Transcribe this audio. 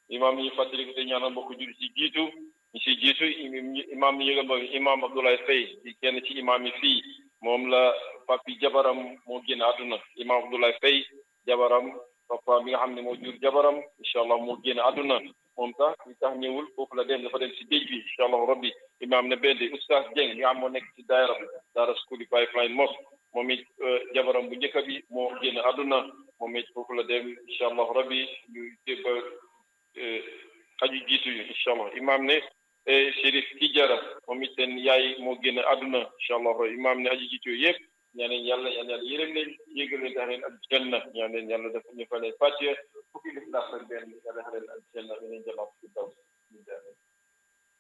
imam yi fàttaliku te ñaanal mbokk julli ci jiitu ñi si jiitu imam yi yëgal ba imam Abdoulaye Faye di kenn ci imam yi fii moom la papi jabaram moo génn àdduna imam Abdoulaye Faye jabaram papa bi nga xam ne moo jur jabaram incha allah moo génn àdduna moom sax li tax ñëwul foofu la dem dafa dem si géej bi incha allah rabbi imam ne benn oustaz Dieng bi nga xam moo nekk si daayra bi daara school yi Pipeline Mosque moom it jabaram bu njëkk bi moo génn àdduna moom it foofu la dem incha allah rabbi ñu jéba aju jiitu yu incha allah imam ne Chérif Kijara moom it seen yaay moo génn àdduna incha allah rabbi imam ne aju jiitu yu yëpp ñaaneen yàlla yal yàlla yërëm leen yéegal leen tax leen ak janna ñaaneen yàlla def ñu fa leen fàcce fukki lixlaas ak benn yàlla xale leen ak janna yeneen jalaat